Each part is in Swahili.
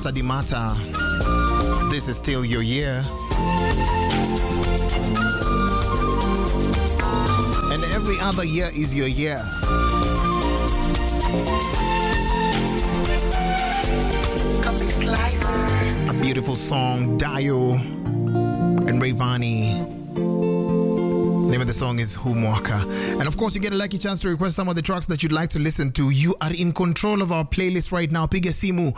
Mata Di Mata. This is still your year. And every other year is your year. A beautiful song, Dio and Rayvani. Name of the song is Humwaka. And of course, you get a lucky chance to request some of the tracks that you'd like to listen to. You are in control of our playlist right now. Piga simu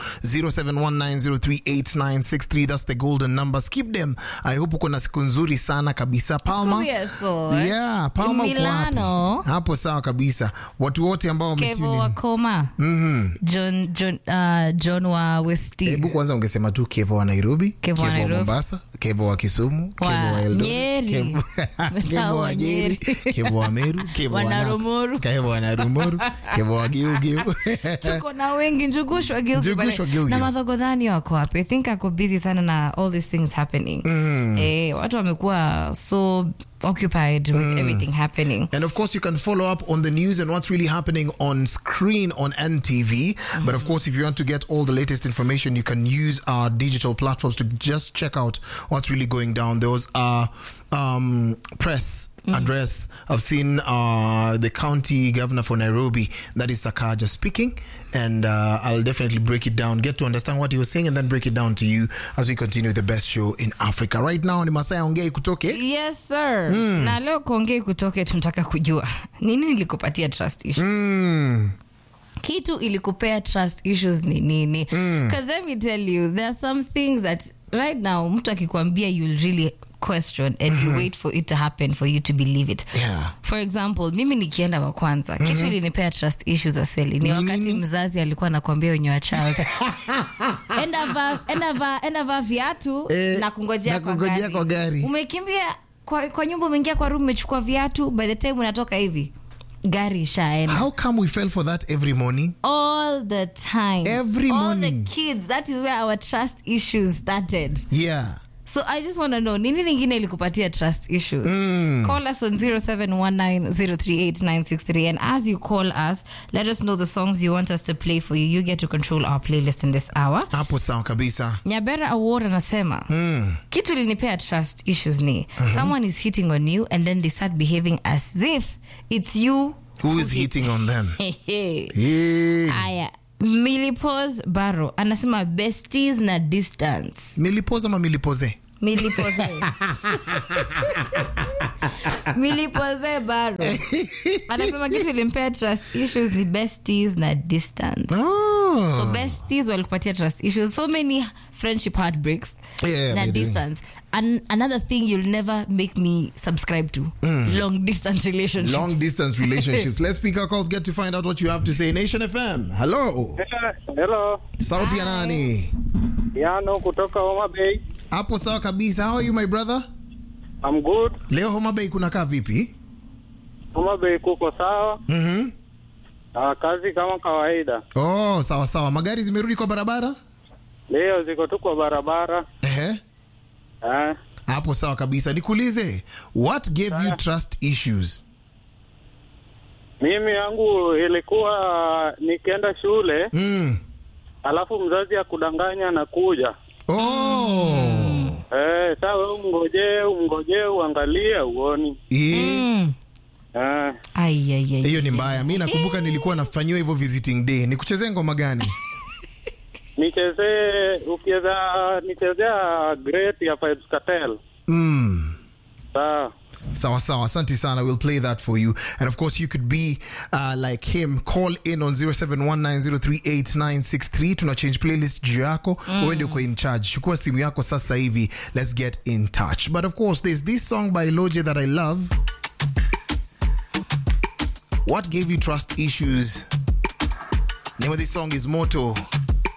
0719038963. That's the golden number. Skip them. I hope uko na siku nzuri sana kabisa. Palma. Siku ya so, eh? Yeah, Palma uko Milano. wapi? Hapo sawa kabisa. Watu wote ambao Kevo wametune in. Wakoma. John, John, uh, John wa Westi. Hebu kwanza ungesema tu Kevo wa Nairobi, Kevo wa Nairobi. Mombasa, Kevo wa Kisumu, Wa Kevo wa Eldoret, Nyeri. Kevo- Umesahau Kevo wa wa Nyeri, Nyeri. Kevo wa Meru, Kevo wa Wa Nats, Narumoru. Kevo wa Narumoru, Kevo wa Giugiu. tuko na wengi njugushwa Gilgil Njugushwa pale. Gilgil. na madhogodhani wako wapi i think ako busy sana na all these things happening eh, watu wamekuwa so occupied with everything happening And of course, you can follow up on the news and what's really happening on screen on NTV. But of course, if you want to get all the latest information, you can use our digital platforms to just check out what's really going down. There was a um, press address. I've seen uh, the county governor for Nairobi, that is Sakaja, speaking. And uh, I'll definitely break it down, get to understand what he was saying, and then break it down to you as we continue the best show in Africa. Right now, ni Masaya Ongei kutoke. yes sir na leo kuongei kutoke tunataka kujua nini nilikupatia trust issues Mm. kitu ilikupea trust issues ni nini because let me tell you there are some things that right now mtu akikwambia you'll really question and you wait for it to happen for you to believe it Yeah. for example mimi nikienda wa kwanza kitu ilinipea trust issues aseli ni wakati Nini? mzazi alikuwa anakwambia wenye wa child enda va enda va enda va viatu Eh, na kungojea na kwa kungojea gari. kwa gari. umekimbia kwa, kwa nyumba umeingia kwa room umechukua viatu by the time unatoka hivi gari ishaenda How come we fell for that every morning? all the time Every all morning. the kids that is where our trust issues started Yeah. so i just want to know nini lingine ilikupatia trust issues call us on 0719038963 and as you call us let us know the songs you want us to play for you you get to control our playlist in this hour Hapo sawa kabisa. nyabera award anasema kitu linipea trust issues ni someone is hitting on you and then they start behaving as if it's you Who is hitting on them? Hehe. Hey. aya milipos baro anasema besties na distance Milipoza ama milipoze? milipoze milipoze baro anasema kitu ilimpea trust issues ni besties na distance Oh. so besties walikupatia trust issues so many friendship heartbreaks Yeah, na they do. distance and another thing you'll never make me subscribe to long distance relationships Long distance relationships. Let's pick our calls, get to find out what you have to say. Nation FM. Hello. Hello, Sauti ya nani? Yano kutoka Homa Bay. Hapo sawa kabisa. How are you my brother? I'm good. Leo Homa Bay kunakaa vipi? Homa Bay kuko sawa. Mhm. Na kazi kama kawaida. Oh, sawa sawa. Magari zimerudi kwa barabara? Leo ziko tu kwa barabara. Ehe. Eh, Hapo sawa kabisa. Nikuulize, what gave you trust issues? mimi yangu ilikuwa nikienda shule, Mm. alafu mzazi akudanganya na kuja. Oh. Eh, saa wewe umngojee, umngojee uangalie uoni. Eh. Mm. Eh, Ai, ai, ai. hiyo ni mbaya mi nakumbuka nilikuwa nafanyiwa hivyo visiting day nikuchezee ngoma gani nichezee ukiweza nichezea Great ya Vibes Cartel. mm. Sawa. sawa sawa asante sana we'll play that for you and of course you could be uh, like him call in on 0719038963 tuna change playlist juu yako mm. uende uko in charge chukua simu yako sasa hivi let's get in touch but of course there's this song by loje that i love what gave you trust issues name of this song is moto